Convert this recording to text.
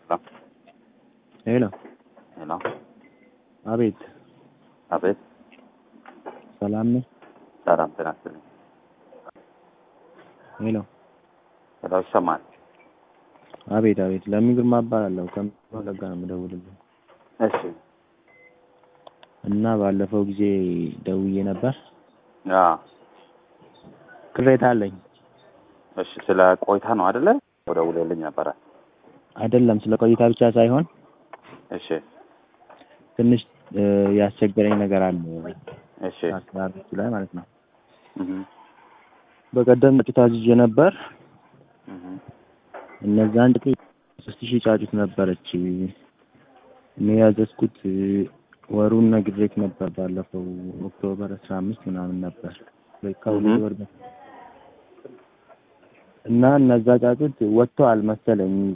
ሄሎ ሄሎ፣ አቤት አቤት። ሰላም ነህ? ሰላም ጤና ይስጥልኝ። ሄሎ ሄሎ፣ ይሰማል? አቤት አቤት። ለሚ ግርማ እባላለሁ ከወለጋ ነው የምደውልልህ እሺ። እና ባለፈው ጊዜ ደውዬ ነበር። አዎ፣ ቅሬታ አለኝ። እሺ። ስለ ቆይታ ነው አይደለ? ደውለልኝ ነበረ። አይደለም ስለ ቆይታ ብቻ ሳይሆን እሺ፣ ትንሽ እ ያስቸገረኝ ነገር አለ እሺ። አሰራሮቹ ላይ ማለት ነው። እህ በቀደም ጫጩት አዝዤ ነበር። እህ እነዛን ጫጩት ሶስት ሺህ ጫጩት ነበረች። እኔ ያዘዝኩት እ ወሩን ነግሬክ ነበር። ባለፈው ኦክቶበር አስራ አምስት ምናምን ነበር ከሁለት እህ ወር በፊት እና እነዛ ጫጩት ወጥተዋል መሰለኝ